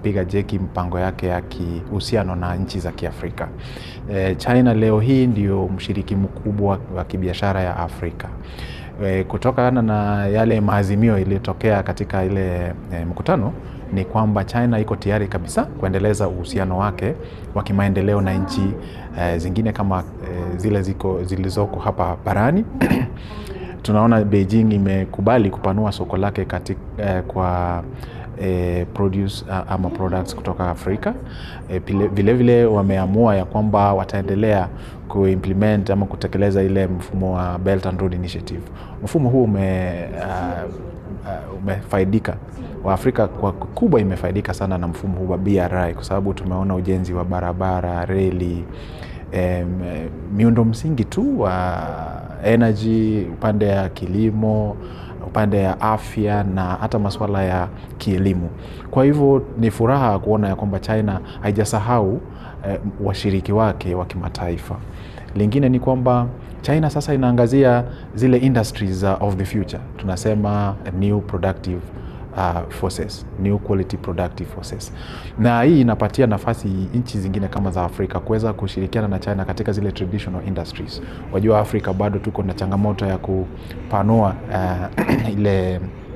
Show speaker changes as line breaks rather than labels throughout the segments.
kupiga jeki mpango yake ya kihusiano na nchi za Kiafrika. E, China leo hii ndio mshiriki mkubwa wa kibiashara ya Afrika. E, kutokana na yale maazimio iliyotokea katika ile e, mkutano ni kwamba China iko tayari kabisa kuendeleza uhusiano wake wa kimaendeleo na nchi e, zingine kama e, zile ziko zilizoko hapa barani tunaona Beijing imekubali kupanua soko lake katika, eh, kwa eh, produce ama products kutoka Afrika. Eh, vile vile wameamua ya kwamba wataendelea kuimplement ama kutekeleza ile mfumo wa Belt and Road Initiative. Mfumo huu ume, uh, uh, umefaidika Waafrika kwa kubwa imefaidika sana na mfumo huu wa BRI kwa sababu tumeona ujenzi wa barabara, reli Um, miundo msingi tu wa energy, upande ya kilimo, upande ya afya na hata masuala ya kielimu. Kwa hivyo ni furaha kuona ya kwamba China haijasahau um, washiriki wake wa kimataifa. Lingine ni kwamba China sasa inaangazia zile industries uh, of the future, tunasema new productive Uh, forces, new quality productive forces. Na hii inapatia nafasi nchi zingine kama za Afrika kuweza kushirikiana na China katika zile traditional industries. Wajua Afrika bado tuko na changamoto ya kupanua uh, ile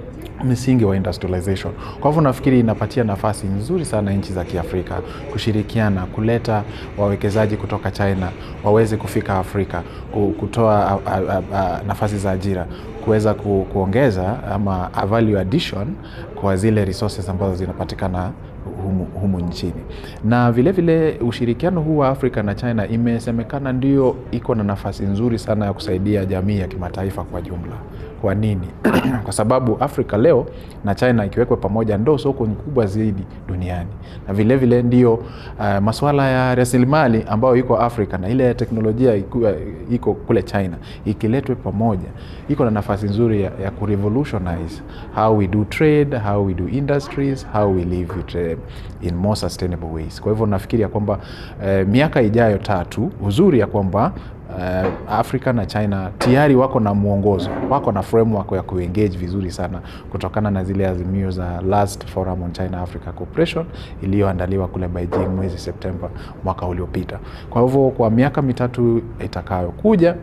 msingi wa industrialization. Kwa hivyo nafikiri inapatia nafasi nzuri sana nchi za Kiafrika kushirikiana, kuleta wawekezaji kutoka China waweze kufika Afrika, kutoa a, a, a, nafasi za ajira, kuweza ku, kuongeza ama a value addition kwa zile resources ambazo zinapatikana humu, humu nchini. Na vilevile vile ushirikiano huu wa Afrika na China imesemekana ndio iko na nafasi nzuri sana ya kusaidia jamii ya kimataifa kwa jumla. Kwa nini? Kwa sababu Afrika leo na China ikiwekwa pamoja ndo soko kubwa zaidi duniani, na vilevile vile ndio uh, masuala ya rasilimali ambayo iko Afrika na ile teknolojia iko kule China ikiletwe pamoja, iko na nafasi nzuri ya, ya kurevolutionize how we do trade, how we do industries, how we live it, uh, in more sustainable ways. Kwa hivyo nafikiri ya kwamba uh, miaka ijayo tatu, uzuri ya kwamba Uh, Afrika na China tayari wako na mwongozo, wako na framework ya kuengage vizuri sana kutokana na zile azimio za last forum on China Africa Cooperation iliyoandaliwa kule Beijing mwezi Septemba mwaka uliopita. Kwa hivyo kwa miaka mitatu itakayokuja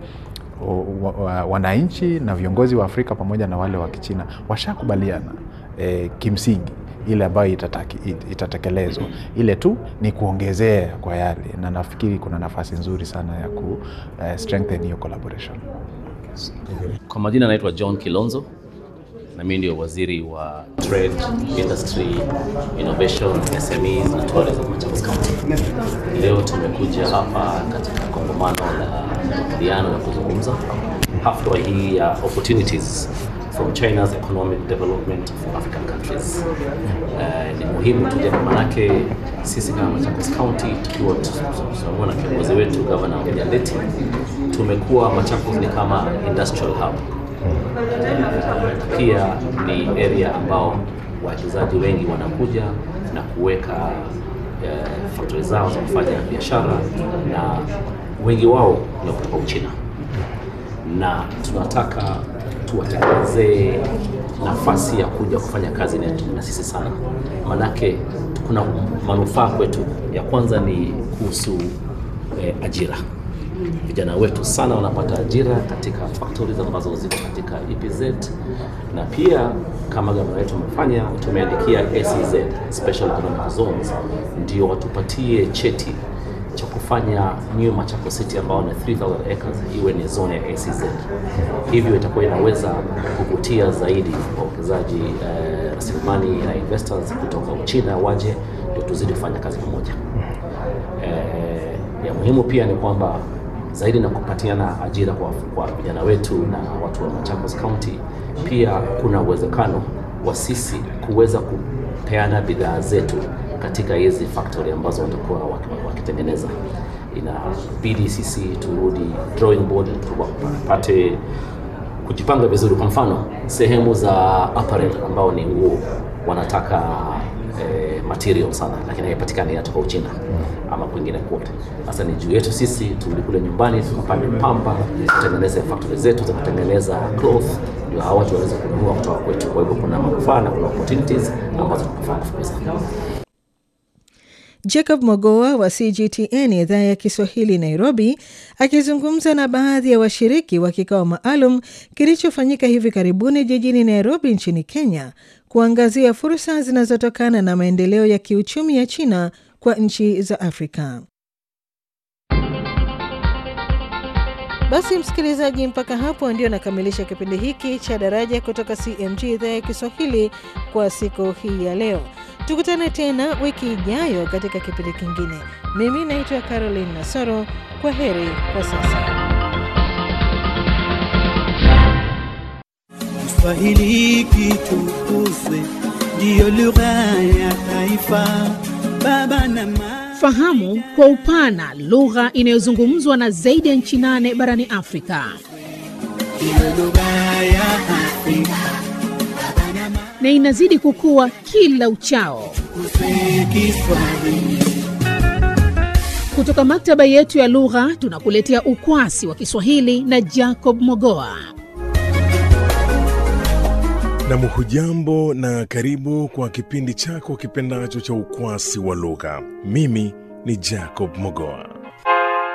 wananchi na viongozi wa Afrika pamoja na wale wa Kichina washakubaliana eh, kimsingi ile ambayo itatekelezwa, ile tu ni kuongezea kwa yale, na nafikiri kuna nafasi nzuri sana ya ku uh, strengthen hiyo collaboration.
Kwa majina naitwa John Kilonzo na mimi ndio waziri wa Trade, Industry, Innovation, SMEs na Tourism Machakos County. Leo tumekuja hapa katika kongamano la majadiliano na kuzungumza hafla hii ya opportunities from China's economic development for African countries. Uh, ni muhimu tuje manake sisi kama Machakos County tukiwa tunakuwa na kiongozi wetu Governor William Leti, tumekuwa Machakos ni kama industrial hub. Uh, pia ni area ambao wawekezaji wengi wanakuja na kuweka uh, factory zao za kufanya biashara na wengi wao ni kutoka Uchina na tunataka tuwatengenezee nafasi ya kuja kufanya kazi na sisi sana, manake kuna manufaa kwetu. Ya kwanza ni kuhusu eh, ajira. Vijana wetu sana wanapata ajira katika factories ambazo ziko katika EPZ, na pia kama gavana wetu amefanya, tumeandikia SEZ, Special Economic Zones, ndio watupatie cheti cha kufanya New Machakos City ambao ni 3000 acres iwe ni zone ya ACZ. Hivyo itakuwa inaweza kuvutia zaidi wawekezaji rasilimali eh, na investors kutoka Uchina waje ndio tuzidi kufanya kazi pamoja. Eh, ya muhimu pia ni kwamba zaidi na kupatiana ajira kwa, kwa vijana wetu na watu wa Machakos County, pia kuna uwezekano wa sisi kuweza kupeana bidhaa zetu katika hizi factory ambazo watakuwa wakitengeneza. Inabidi sisi turudi drawing board, tupate kujipanga vizuri. Kwa mfano sehemu za apparel ambao ni nguo wanataka eh, material sana, lakini haipatikani inatoka Uchina ama kwingine kote. Sasa ni juu yetu sisi turudi kule nyumbani tukapande pamba, tutengeneze factory zetu za kutengeneza cloth, ndio hawa watu waweze kununua kutoka kwetu. Kwa hivyo kuna manufaa na kuna opportunities ambazo tunafaa kufukuza.
Jacob Mogoa wa CGTN idhaa ya Kiswahili Nairobi, akizungumza na baadhi ya washiriki wa kikao maalum kilichofanyika hivi karibuni jijini Nairobi nchini Kenya, kuangazia fursa zinazotokana na maendeleo ya kiuchumi ya China kwa nchi za Afrika. Basi msikilizaji, mpaka hapo ndio nakamilisha kipindi hiki cha Daraja kutoka CMG idhaa ya Kiswahili kwa siku hii ya leo. Tukutane tena wiki ijayo katika kipindi kingine. Mimi naitwa Caroline Nasoro. Kwa heri kwa sasa.
Kiswahili kitukuzwe, ndiyo lugha ya taifa. Baba na mama
Fahamu kwa upana lugha inayozungumzwa na zaidi ya nchi nane barani Afrika.
ndiyo lugha ya Afrika.
na inazidi kukua kila uchao.
Tukuzwe Kiswahili.
Kutoka maktaba yetu ya lugha tunakuletea ukwasi wa Kiswahili na Jacob Mogoa.
Nam, hujambo na karibu kwa kipindi chako kipendacho cha ukwasi wa lugha. Mimi ni Jacob Mogoa.